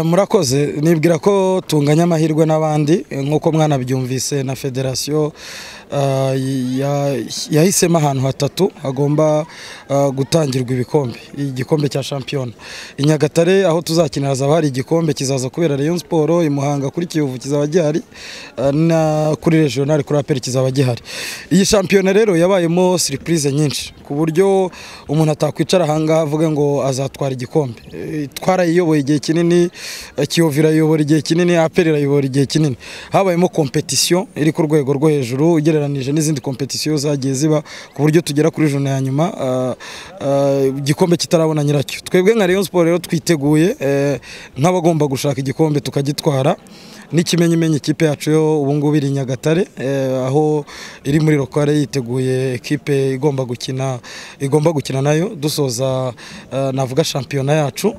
murakoze nibwira ko tunganya amahirwe n'abandi nk'uko mwanabyumvise na federasiyo yahisemo ahantu hatatu hagomba gutangirwa ibikombe igikombe cya shampiyona i nyagatare aho tuzakinira hazaba hari igikombe kizaza kubera Rayon siporo i muhanga kuri kiyovu kizaba gihari na kuri regional kuri aperi kizaba gihari iyi shampiyona rero yabayemo siripurize nyinshi ku buryo umuntu atakwicara ahangaha avuge ngo azatwara igikombe twarayiyoboye igihe kinini kiyovu irayobora igihe kinini aperi irayobora igihe kinini habayemo kompetisiyo iri ku rwego rwo hejuru ugereranije n'izindi kompetisiyo zagiye ziba ku buryo tugera kuri jona ya nyuma igikombe kitarabona nyiracyo twebwe nka Rayon siporo rero twiteguye nk'abagomba gushaka igikombe tukagitwara n'ikimenyimenyi ikipe yacu yo ubu ngubu iri nyagatare aho iri muri rokare yiteguye ikipe igomba gukina igomba gukina nayo dusoza navuga shampiyona yacu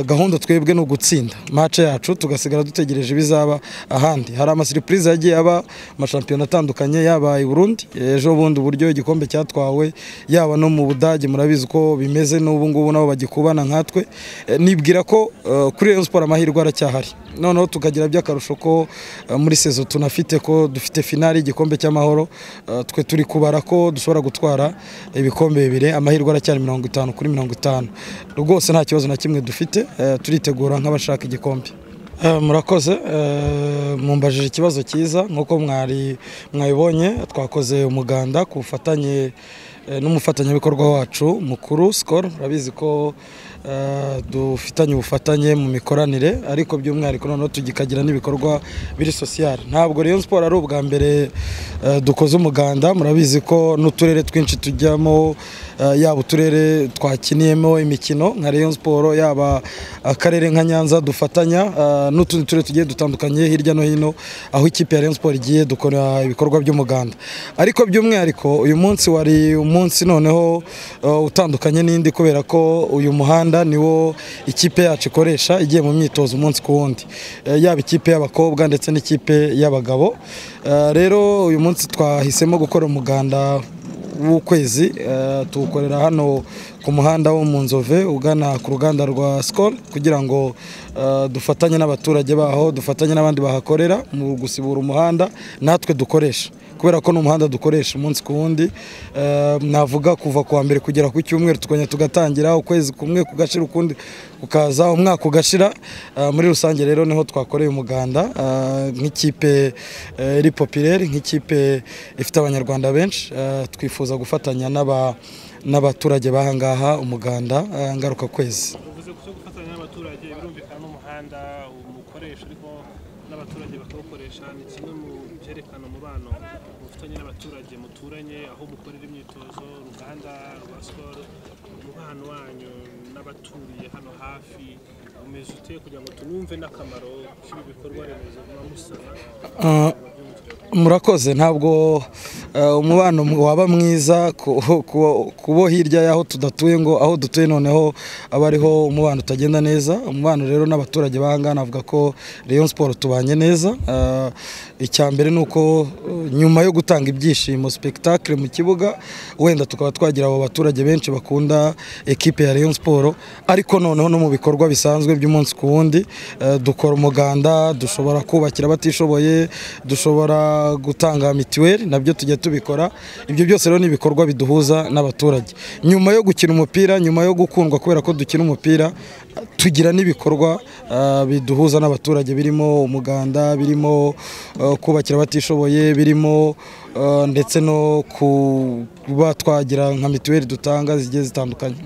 gahunda twebwe ni ugutsinda mace yacu tugasigara dutegereje ibizaba ahandi hari amasiripurize yagiye aba amashampiyona atandukanye yaba i Burundi ejo bundi uburyo igikombe cyatwawe yaba no mu budage murabizi uko bimeze n'ubu ngubu nabo bagikubana nkatwe nibwira ko kuri Rayon Sport amahirwe aracyahari noneho tukagira by'akarusho ko muri sezo tunafite ko dufite finali igikombe cy'amahoro twe turi kubara ko dushobora gutwara ibikombe bibiri amahirwe aracyari mirongo itanu kuri mirongo itanu rwose nta kibazo na kimwe dufite turitegura nk'abashaka igikombe murakoze mumbajije ikibazo cyiza nk'uko mwari mwabibonye twakoze umuganda ku bufatanye n'umufatanyabikorwa wacu mukuru sikoro urabizi ko dufitanye ubufatanye mu mikoranire ariko by'umwihariko noneho tugikagira n'ibikorwa biri sosiyare ntabwo Rayon siporo ari ubwa mbere dukoze umuganda murabizi ko n'uturere twinshi tujyamo yaba uturere twakiniyemo imikino nka Rayon siporo yaba akarere nka nyanza dufatanya n'utundi turere tugiye dutandukanye hirya no hino aho ikipe ya Rayon siporo igiye dukora ibikorwa by'umuganda ariko by'umwihariko uyu munsi wari umunsi noneho utandukanye n'indi kubera ko uyu muhanda niwo ikipe yacu ikoresha igiye mu myitozo umunsi ku wundi yaba ikipe y'abakobwa ndetse n'ikipe y'abagabo rero uyu munsi twahisemo gukora umuganda w'ukwezi tuwukorera hano ku muhanda wo mu nzove ugana ku ruganda rwa sikoro kugira ngo dufatanye n'abaturage baho dufatanye n'abandi bahakorera mu gusibura umuhanda natwe dukoresha kubera ko ni umuhanda dukoresha umunsi ku wundi navuga kuva kuwa mbere kugera ku cyumweru tukongera tugatangira ukwezi kumwe kugashira ukundi kukaza umwaka ugashira muri rusange rero niho twakoreye umuganda nk'ikipe iri popireri nk'ikipe ifite abanyarwanda benshi twifuza gufatanya n'abaturage bahangaha umuganda ngaruka kwezi n'abaturage bakawukoresha ni kimwe mu byerekana umubano mufitanye n'abaturage muturanye aho mukorera imyitozo uruganda rwa sikoro umubano wanyu n'abaturiye hano hafi umeze ute kugira ngo tunumve n'akamaro k'ibi bikorwa remezo muba musana murakoze ntabwo umubano waba mwiza kubo hirya y'aho tudatuye ngo aho dutuye noneho aba ariho umubano utagenda neza umubano rero n'abaturage bahangana navuga ko Rayon siporo tubanye neza icya mbere ni uko nyuma yo gutanga ibyishimo sipekitakire mu kibuga wenda tukaba twagira abo baturage benshi bakunda ekipe ya Rayon siporo ariko noneho no mu bikorwa bisanzwe by'umunsi ku wundi dukora umuganda dushobora kubakira abatishoboye dushobora gutanga mituweli nabyo tujya tubikora ibyo byose rero ni ibikorwa biduhuza n'abaturage nyuma yo gukina umupira nyuma yo gukundwa kubera ko dukina umupira tugira n'ibikorwa biduhuza n'abaturage birimo umuganda birimo kubakira abatishoboye birimo ndetse no kuba twagira nka mituweli dutanga zigiye zitandukanye